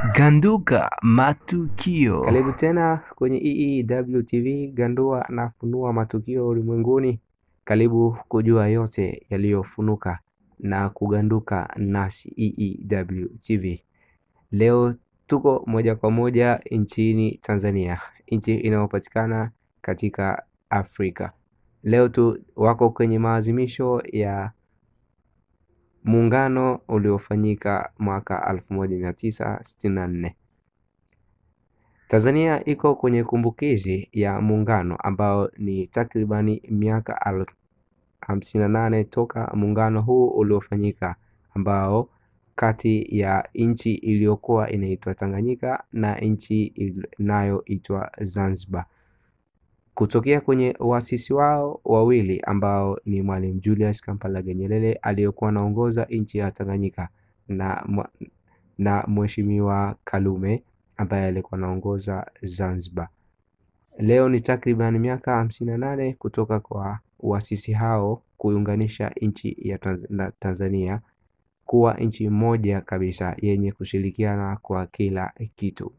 Ganduka matukio. Karibu tena kwenye EEW TV, gandua na funua matukio ulimwenguni. Karibu kujua yote yaliyofunuka na kuganduka nasi EEW TV. Leo tuko moja kwa moja nchini Tanzania, nchi inayopatikana katika Afrika. Leo tu wako kwenye maazimisho ya muungano uliofanyika mwaka 1964. Tanzania iko kwenye kumbukizi ya muungano ambao ni takribani miaka 58 toka muungano huu uliofanyika, ambao kati ya nchi iliyokuwa inaitwa Tanganyika na nchi inayoitwa Zanzibar kutokea kwenye waasisi wao wawili ambao ni Mwalimu Julius Kambarage Nyerere aliyekuwa anaongoza nchi ya Tanganyika na, na Mheshimiwa Karume ambaye alikuwa anaongoza Zanzibar. Leo ni takriban miaka hamsini na nane kutoka kwa waasisi hao kuunganisha nchi ya Tanzania kuwa nchi moja kabisa yenye kushirikiana kwa kila kitu.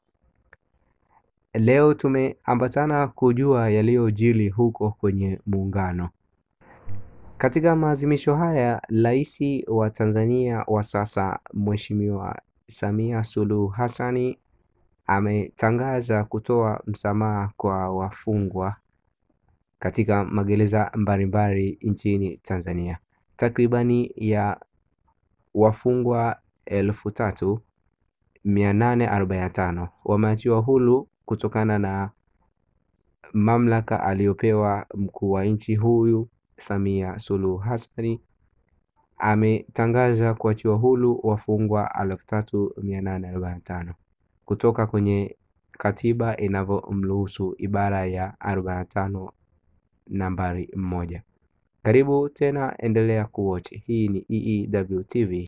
Leo tumeambatana kujua yaliyojiri huko kwenye muungano. Katika maazimisho haya, Rais wa Tanzania wa sasa Mheshimiwa Samia Suluhu Hassani ametangaza kutoa msamaha kwa wafungwa katika magereza mbalimbali nchini Tanzania. Takribani ya wafungwa elfu tatu mia nane arobaini na tano wameachiwa huru kutokana na mamlaka aliyopewa mkuu wa nchi huyu Samia Suluhu Hassani ametangaza kuachiwa huru wafungwa elfu tatu mia nane arobaini na tano kutoka kwenye katiba inavyomruhusu ibara ya arobaini na tano nambari moja. Karibu tena, endelea kuwatch. Hii ni EEW TV.